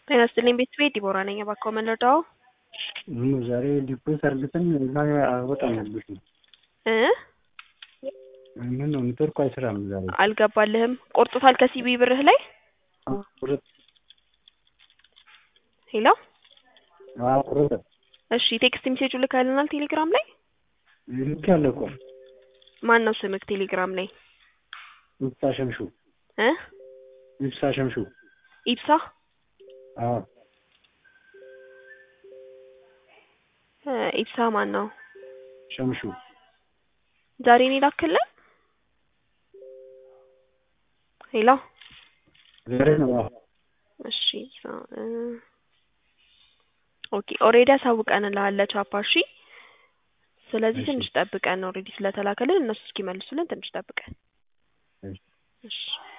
ጤና ይስጥልኝ ቤተሰቤ ዲቦራ ነኝ። እባክዎ ምን ልርዳዎ? ምን ዛሬ ዲፖዚት አድርገን እዛ አልወጣልብሽ ነው። እ ምን ነው ኔትወርኩ አይሰራም ዛሬ። አልገባልህም? ቆርጦታል ከሲቢ ብርህ ላይ? ቁርጥ ሄሎ አዎ ቁርጥ እሺ ቴክስት ሜሴጁ ልከህልናል ቴሌግራም ላይ? ልክ ያለ እኮ ማን ነው ስምክ ቴሌግራም ላይ? ይብሳ ሸምሹ እ ይብሳ ሸምሹ ኢብሳ አዎ እ ኢብሳ ማን ነው? ሸምሹ ዛሬ ነው የላክልን? ሄሎ ዛሬ ነው አዎ እሺ ኢብሳ እ ኦኬ ኦልሬዲ አሳውቀንልሃል ለቻፓ እሺ። ስለዚህ እሺ። ትንሽ ጠብቀን ኦልሬዲ ስለተላከልን እነሱ እስኪመልሱልን ትንሽ ጠብቀን እሺ። እሺ